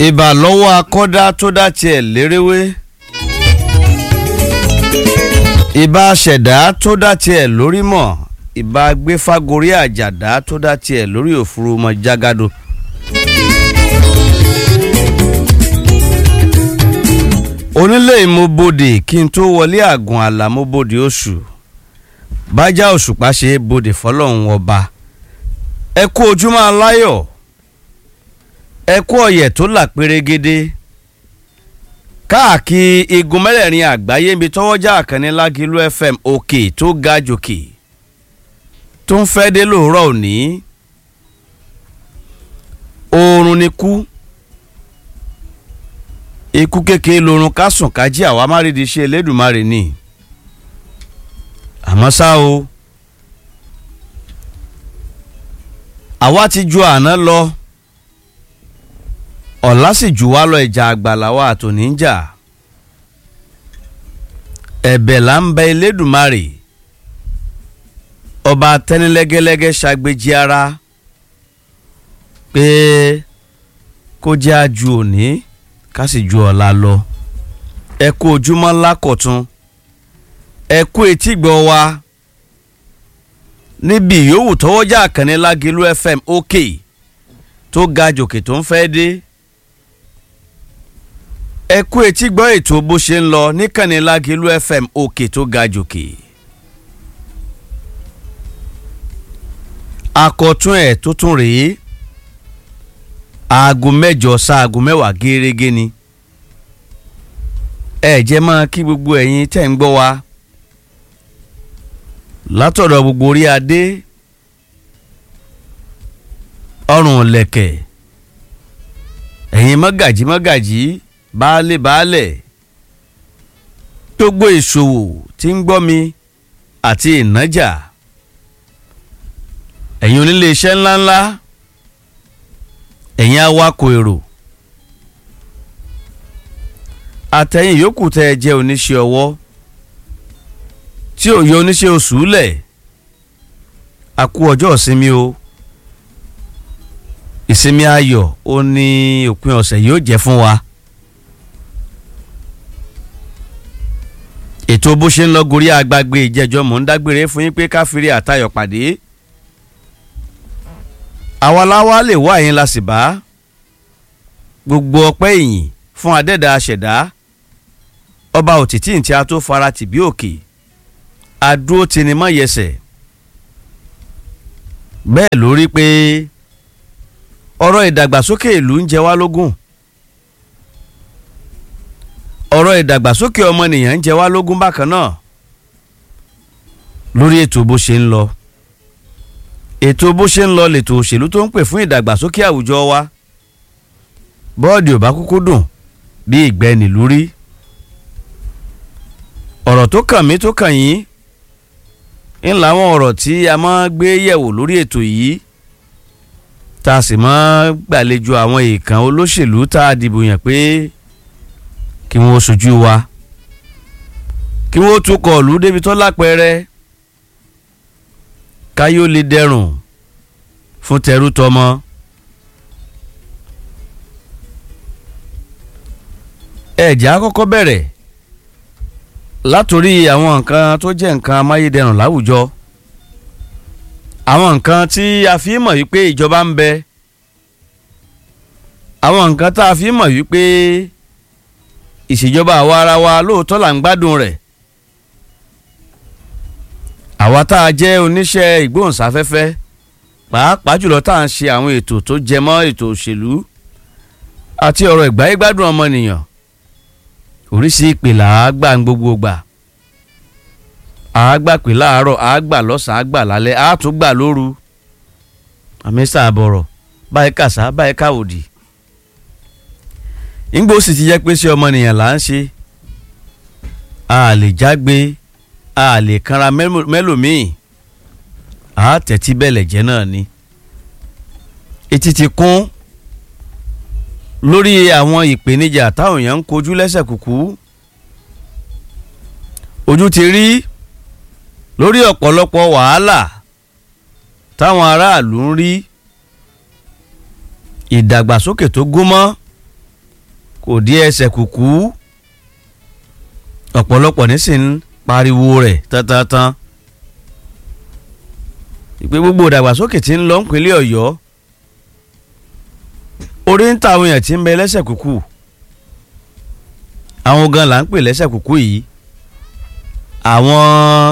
ìbà lọ́wọ́ akọ́dá tó dá tiẹ̀ lérewé ìbà ṣẹ̀dá tó dá tiẹ̀ lórí mọ̀ ìbà gbéfágorí àjàdá tó dá tiẹ̀ lórí òfurufú mọ̀ jágádò. onílé ìmọ̀bodè kí n tó wọlé àgùn àlàmọ́bodè oṣù bájá òṣùpá ṣe é bodè fọlọ́run ọba ẹ kú ojúmọ́ aláyọ̀ ẹ kú ọ̀yẹ̀ tó là pérégedé káàkiri igun mẹ́rẹ̀ẹ̀rin àgbáyé ibi tọ́wọ́jà àkànní lágìlú fm òkè tó ga jòkè tó ń fẹ́ dé lóòrọ̀ òní oorun ni kú ikú kékeré lorun ká sùn ká jí àwa má rí di ṣe elédùnmarè ni àmọ́ ṣá o àwa ti ju àná lọ ọ̀la sì jù wá lọ ìjà àgbàlá wa àtòní ń jà ẹ̀bẹ̀ là ń bẹ elédùnmarè ọba tẹ́nilẹ́gẹ́lẹ́gẹ́ ṣàgbéjì ara pé kó jẹ́ àjù òní ká sì ju ọ̀la lọ ẹ kú ojúmọ́ ńlá kọ̀tún ẹ kú etígbọ̀ wa níbi yòówù tọwọ́jà àkànní lágẹ̀lú fm òkè tó ga jòkè tó ń fẹ́ dé ẹ kú etígbọ̀ ètò bó ṣe ń lọ níkànnì lágẹ̀lú fm òkè tó ga jòkè àkọ́tún ẹ̀ tó tún rèé aago mẹ́jọ sáago mẹ́wàá gẹ́rẹ́gẹ́ ni ẹ jẹ́ máa kí gbogbo ẹ̀yin tẹ́ ń gbọ́ wa látọ̀dọ̀ gbogbo orí adé ọrùn lẹ̀kẹ̀ ẹ̀yin mọ́gàjí mọ́gàjí baálé baálẹ̀ gbogbo ìṣòwò tí ń gbọ́ mi àti ìnájà ẹ̀yin onílé iṣẹ́ ńláńlá ẹ̀yin awakọ̀ èrò àtẹ̀yìn yòókù tẹ́ ẹ jẹ́ oníṣẹ́ ọwọ́ tí ò yọ oníṣẹ́ oṣù lẹ̀ a kú ọjọ́ ìsinmi o ìsinmi ayọ̀ ó ní òpin ọ̀sẹ̀ yóò jẹ́ fún wa ètò bó ṣe ń lọ gorí agbágbé ìjẹ́jọ́ mò ń dágbére fún yín pé káfíńrí àtayọ̀ pàdé àwa láwa lè wá yín la sì bá gbogbo ọpẹ́ ìyìn fún adẹ́dà aṣẹ̀dá ọba òtítì tí a tó fara tì bí òkè adúró tini mọ́ yẹsẹ̀ bẹ́ẹ̀ ló rí pé ọ̀rọ̀ ìdàgbàsókè ìlú ń jẹ wá lógún ọ̀rọ̀ ìdàgbàsókè ọmọnìyàn ń jẹ wá lógún bákan náà lórí ètò bó ṣe ń lọ ètò bó ṣe ń lọ lètò òṣèlú tó ń pè fún ìdàgbàsókè àwùjọ wa bọ́ọ̀dì ò bá kúkú dùn bí ìgbẹ́ nílùú rí ọ̀rọ̀ tó kàn mí tó kàn yín ń làwọn ọ̀rọ̀ tí a máa gbé yẹ̀wò lórí ètò yìí tá a sì máa gbàlejò àwọn èèkàn olóṣèlú tá a dìbò yàn pé kí wọ́n ṣojú wa kí wọ́n tukọ̀ ìlú débi tó lápẹẹrẹ káyọ̀ lè dẹrùn fún tẹrú tọmọ. ẹ̀jẹ̀ àkọ́kọ́ bẹ̀rẹ̀ látòrí àwọn nǹkan tó jẹ́ nǹkan amáyédẹrùn láwùjọ àwọn nǹkan tí a fi mọ̀ wípé ìjọba ń bẹ àwọn nǹkan tá a fi mọ̀ wípé ìṣèjọba àwa ara wa lóòótọ́ là ń gbádùn rẹ̀ àwa tá a jẹ́ oníṣẹ́ ìgbóhùnsáfẹ́fẹ́ pàápàá jùlọ tá à ń ṣe àwọn ètò tó jẹ mọ́ ètò òṣèlú àti ọ̀rọ̀ ìgbáyégbádùn ọmọnìyàn oríṣi ìpè là á gbà ń gbogbo gbà á gbà pé láàárọ̀ á gbà lọ́sàn-án á gbà lálẹ́ á tún gbà lóru àmì sàbọ̀rọ̀ báyìí kàṣá báyìí káwòdì ńgbó sì ti jẹ́ pé ṣé ọmọnìyàn là ń ṣe a lè jágbe a lè kanra mẹ́lòmíì a tẹ̀tí bẹ́lẹ̀ jẹ́ náà ni etí ti kún lórí àwọn ìpèníjà táwọn èèyàn ń kojú lẹ́sẹ̀ kúkú ojú ti rí lórí ọ̀pọ̀lọpọ̀ wàhálà táwọn aráàlú ń rí ìdàgbàsókè tó gúnmọ́ kò dí ẹsẹ̀ kùkú ọ̀pọ̀lọpọ̀ nísìnyí pariwo rẹ̀ tántán ìpè gbogbo ìdàgbàsókè tí ń lọ nípínlẹ̀ ọ̀yọ́ orí ń ta àwọn èèyàn tí ń bẹ lẹ́sẹ̀ kúkú àwọn gan là ń pè lẹ́sẹ̀ kúkú yìí àwọn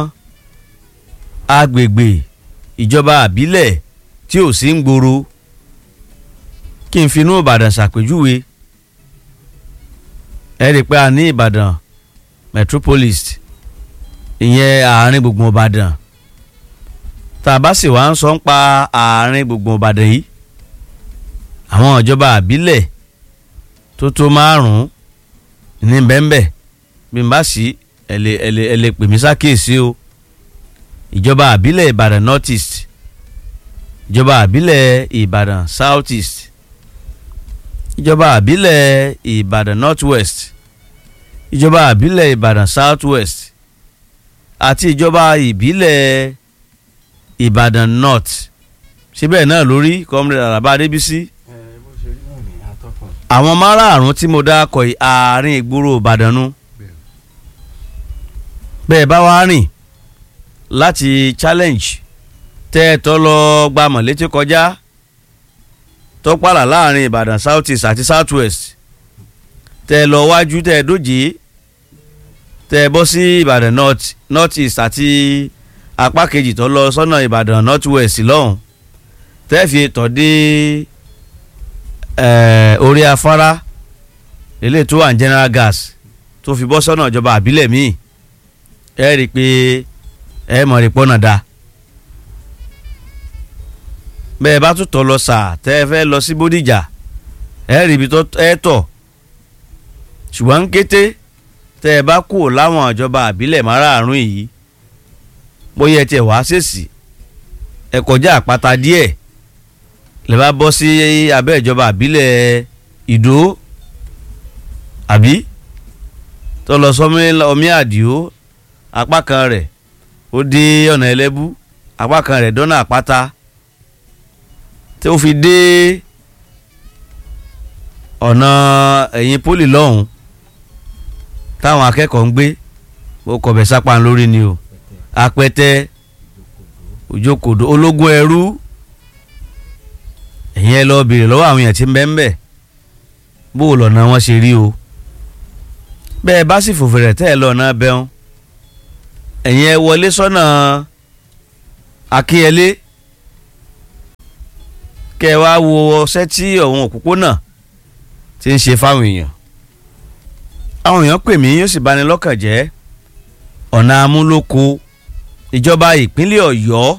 agbègbè ìjọba àbílẹ̀ tí ò sí ń gbòòrò kí n finú ìbàdàn ṣàpèjúwe ẹ rí i pé a ní ìbàdàn metropolis ìyẹn àárín gbùngbùn ìbàdàn tá a bá sì wá ń sọ ń pa àárín gbùngbùn ìbàdàn yìí àwọn ìjọba àbílẹ̀ tó tó márùn-ún ní bẹ́ẹ̀nbẹ́ẹ̀ bí n bá sí ẹ lè ẹ lè ẹ lè pè mí sákèsí o ìjọba àbílẹ̀ ìbàdàn north east ìjọba àbílẹ̀ ìbàdàn south east ìjọba àbílẹ̀ ìbàdàn north west ìjọba àbílẹ̀ ìbàdàn south west àti ìjọba ìbílẹ̀ ìbàdàn north síbẹ̀ náà lórí comrade alaba adébísí àwọn márààrún tí mo dákọ̀ yìí àárín ìgboro ìbàdàn nu bẹ́ẹ̀ bá wá rìn láti challenge tẹ́ ẹ tọ́ lọ gba mọ̀létí kọjá tó pààlà láàrin ìbàdàn south east àti south west tẹ́ ẹ lọ wájú tẹ́ ẹ dójì tẹ́ ẹ bọ́ sí ìbàdàn north north east àti apá kejì tó lọ sọ́nà ìbàdàn north west lọ́hùn tẹ́ ẹ fi tọ́ dé orí afárá eléyìí tó wà ní general gas tó fi bọ́ sọ́nà ìjọba àbílẹ̀ míì ẹ rí i pé ẹ mọ̀ rí pọ́nà da bẹ́ẹ̀ bá tún tọ̀ lọ sà tẹ́ ẹ fẹ́ lọ sí bódìjà ẹ rí ibi tó ẹ tọ̀ ṣùgbọ́n kété tẹ́ ẹ bá kú láwọn ìjọba àbílẹ̀ márààrún yìí bóyá ẹ tiẹ̀ wá ṣèṣì ẹ kọjá àpáta díẹ̀ lè bá bọ́ sí abẹ́ ìjọba àbílẹ̀ ìdó àbí tó lọ sọmi ọmí àdìo apá kan rẹ̀ ó dé ọ̀nà ẹlẹ́bú apá kan rẹ̀ dọ́nà àpáta tí ó fi dé ọ̀nà ẹ̀yìn pólì lọ́hùn táwọn akẹ́kọ̀ọ́ ń gbé ó kọ̀bẹ̀ sápá lórí ni o apẹtẹ òjòkòdó ológun ẹrú ẹ̀yin ẹ lọ béèrè lọ́wọ́ àwọn èèyàn tí ń bẹ ń bẹ̀ bó o lọ́nà wọn ṣe rí o bẹ́ẹ̀ bá sì fòfèrè tẹ́ ẹ lọ́nà bẹ́hùn ẹ̀yin ẹ wọlé sọ́nà akínyẹlé kẹ́ ẹ wá wo ọṣẹ́ tí ọ̀hún òpópónà ti ń ṣe fáwọn èèyàn àwọn èèyàn pè mí yóò sì bani lọ́kàn jẹ́ ọ̀nà amúlòkó ìjọba ìpínlẹ̀ ọ̀yọ́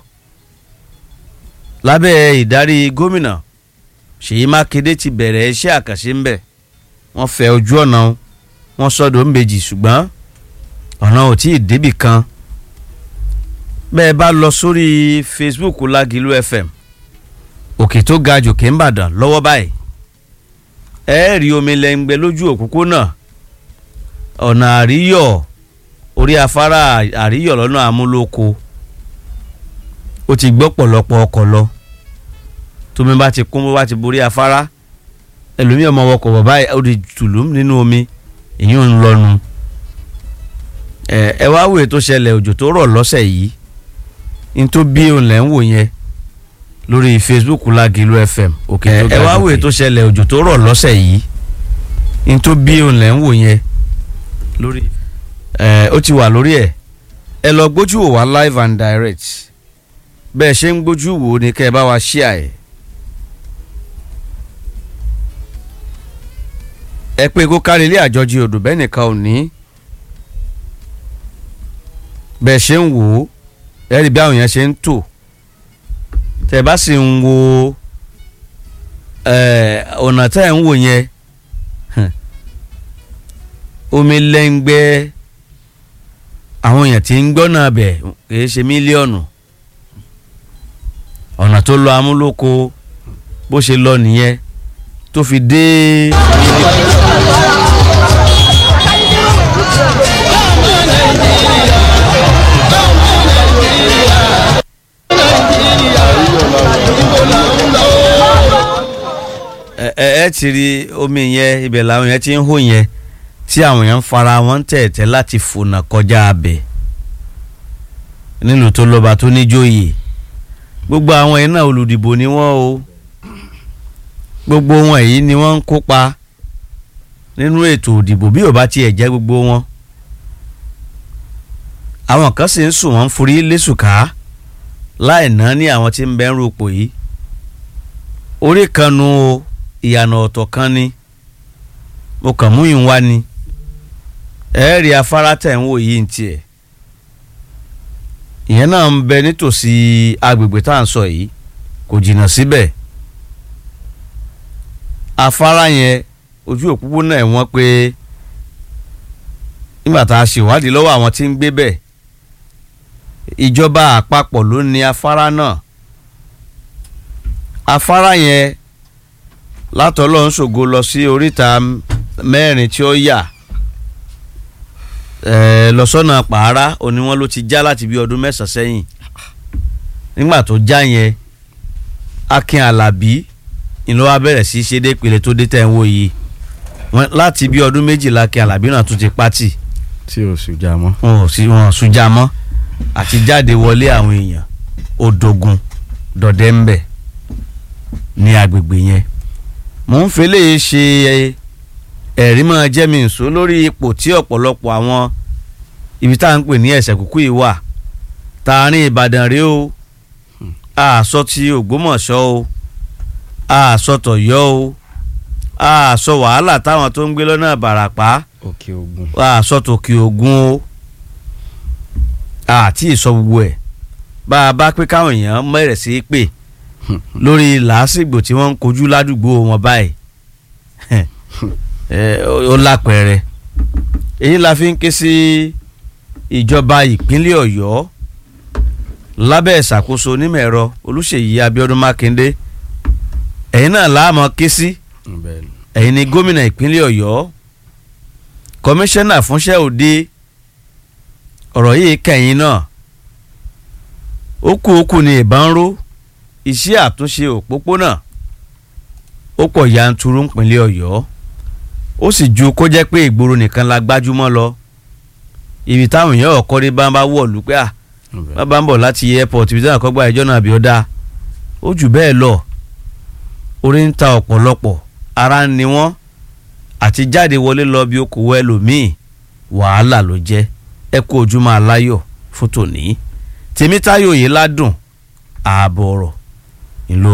lábẹ́ ìdarí gómìnà ṣèyí mákindé ti bẹ̀rẹ̀ iṣẹ́ àkànṣe ńbẹ̀ wọ́n fẹ́ ojú ọ̀nà wọn sọ́dọ̀ ńbejì ṣùgbọ́n ọ̀nà ò tí ì débì kan bẹ́ẹ̀ bá lọ sórí facebook lágìlú fm òkè tó ga jòkè ń bàdàn lọ́wọ́ báyìí ẹ rí omi lẹ́ngbẹ́ lójú òpópónà ọ̀nà àríyọ̀ orí afárá àríyọ̀ lọ́nà amúlòkó ó ti gbọ́ pọ̀lọpọ̀ ọkọ̀ lọ tómi bá ti kún bó bá ti borí afárá ẹlòmíì ọmọ ọkọ̀ bàbá ó di tùlùm nínú omi èyí ò ń lọnu ẹ ẹ wá wòye tó ṣẹlẹ̀ òjò tó rọ̀ lọ́sẹ̀ yìí ní tó bí òun lẹ́ ń wò yẹn lórí facebook Lágìlú fm òkè tó ga ẹ wá wòye tó ṣẹlẹ̀ òjò tó rọ̀ lọ́sẹ̀ yìí ní tó bí òun lẹ́ ń wò yẹn lórí ẹ ó ti wà lórí ẹ ẹ lọ gbójú wò wá live and direct bẹ́ẹ̀ ṣe ń gbójú wò ó ní kẹ́ ẹ bá wa ṣíà ẹ̀. ẹ pé kó kárí ilé àjọjì odò bẹ́ẹ̀ nìkan ò ní. bẹ́ẹ̀ ṣe ń wò ó ẹ rí bí àwọn èèyàn ṣe ń tò tẹ́ bá sì ń wo ọ̀nà tẹ́ ẹ̀ ń wò yẹn omi lẹ́ngbẹ́ àwọn èèyàn tí ń gbọ́nà bẹ̀ kìí ṣe mílíọ̀nù ọ̀nà tó lọ amúlòkó bó ṣe lọ nìyẹn tó fi dé. ẹ ẹ ti rí omi yẹn ibẹ̀ làwọn yẹn ti ń hó yẹn tí àwọn yẹn ń fara wọn tẹ̀tẹ̀ láti fònà kọjá abẹ nílùú tó lọ́ba tó níjòyè gbogbo àwọn yẹn náà olùdìbò ni wọ́n o gbogbo wọn èyí ni wọ́n ń kópa nínú ètò òdìbò bí ò bá tiẹ̀ jẹ́ gbogbo wọn àwọn kan sì ń sùn wọ́n ń forí lẹ́sùká láì ná ní àwọn tí ń bẹ́ ń ropò yìí orí kan nu o ìyànà ọ̀tọ̀ kan ni mo kàn mú yín wá ni ẹ rí afárá tẹ̀ ń wò yìí ń tiẹ̀ ìyẹn náà ń bẹ nítòsí agbègbè tá à ń sọ yìí kò jìnnà síbẹ̀ afárá yẹn ojú òpópónà ẹ̀ wọ́n pé nígbà tá a ṣèwádìí lọ́wọ́ àwọn tí ń gbé bẹ̀ ìjọba àpapọ̀ ló ní afárá náà afárá yẹn látọ̀lọ́ ń ṣògo lọ sí oríta mẹ́rin tí ó yà lọ sọ́nà pàárá òní wọn ló ti já láti bí ọdún mẹ́sàn-án sẹ́yìn nígbà tó já yẹn Akin Alábí ìlú wa bẹ̀rẹ̀ sí í ṣe dé ìpele tó dé tẹ̀ ń wò yìí láti bí ọdún méjìlá Akin Alábí náà tún ti pátì tí o sùn já mọ́. wọn ò sí wọn ò sùn já mọ́ àti jáde wọlé àwọn èèyàn odogun dọ̀dẹ́ ń bẹ̀ ní agbègbè yẹn mò ń fẹ́lẹ́ ṣe ẹ̀rí máa jẹ́ mi nsọ lórí ipò tí ọ̀pọ̀lọpọ̀ àwọn ibi tá à ń pè ní ẹ̀sẹ̀ kúkú yìí wà tààrin Ìbàdàn rèé o àsọ ti Ògbómọ̀ṣọ́ o àsọ tọ̀yọ́ o àsọ wàhálà táwọn tó ń gbé lọ́nà Ìbàràpá òkè ògùn. àsọ tòkè Ògùn o àti ìsọ gbogbo ẹ̀ bá a bá pé káwọn èèyàn mẹ́rẹ̀ sí í pè lórí làásìgbò tí wọ́n ń kojú ládùúgbò wọn báyìí ó lápẹẹrẹ èyí la fi ń ké sí ìjọba ìpínlẹ̀ Ọ̀yọ́ lábẹ́ ìṣàkóso onímọ̀ ẹ̀rọ Olúṣèyí Abíọ́dún Mákindé ẹ̀yin náà láàmú ké sí ẹ̀yin ni gómìnà ìpínlẹ̀ Ọ̀yọ́ kọmíṣánná fúnṣẹ́ òde ọ̀rọ̀ yìí kẹ́yìn náà ó kú ó kú ní ìbọn ró iṣẹ́ àtúnṣe òpópónà ó pọ̀ yanturu ńpínlẹ̀ Ọ̀yọ́ ó sì ju kó jẹ́ pé ìgboro nìkan la gbájúmọ́ lọ ibi táwọn èèyàn ọ̀kọ́ rí bá ń bá wọ̀lú pé à bá bá ń bọ̀ láti airport ibi táwọn àkọ́gbà ìjọ náà bí ó dáa ó jù bẹ́ẹ̀ lọ orí ń ta ọ̀pọ̀lọpọ̀ ara ń ni wọ́n àti jáde wọlé lọ bí okòwò ẹlòmíì wàhálà ló jẹ́ ẹ kú ojúmọ́ aláyọ̀ fún tòní tèmítáyọ̀ yìí ládùn ààbọ̀ ọ̀rọ̀ ìlú